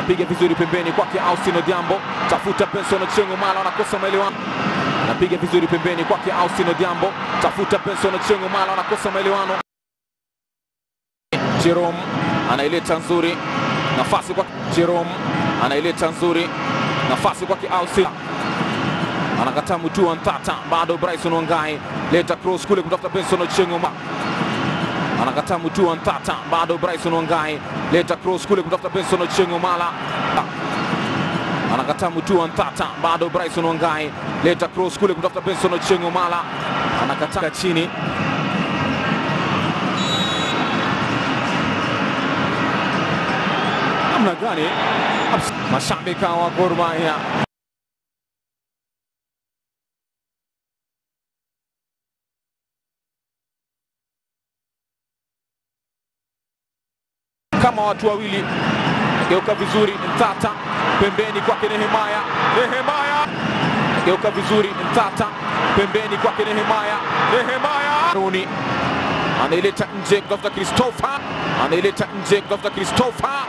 anapiga vizuri pembeni kwake Austin Odhiambo, tafuta Benson Ochengo Mala, anakosa maelewano. Anapiga vizuri pembeni kwake Austin Odhiambo, tafuta Benson Ochengo Mala, anakosa maelewano. Jerome anaileta nzuri, nafasi kwa Jerome anaileta nzuri, nafasi kwake Austin anakataa Mutua Ntata, bado Bryson Wangai leta cross kule kutafuta Benson Ochengo Mala anakataa Mutua Ntata, bado Bryson Wangai leta cross kule kutafuta Benson Ochengo Mala anakataa Mutua Ntata, bado Bryson Wangai leta cross kule kutafuta Benson Ochengo Mala anakataa chini namna gani? Mashabiki wa Gor Mahia kama watu wawili, geuka vizuri Ntata, pembeni kwake Nehemaya, Nehemaya geuka vizuri Ntata, pembeni kwake Nehemaya, Nehemaya Runi anaileta nje kutafuta Christopher, anaileta nje kutafuta Christopher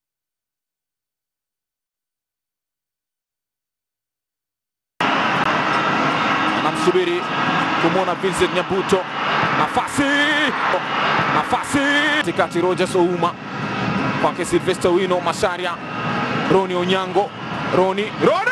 anamsubiri kumwona Vincent Nyabuto, nafasi nafasi katikati, Rogers Ouma kwake Silvester Wino Masharia, Roni Onyango, Roni Roni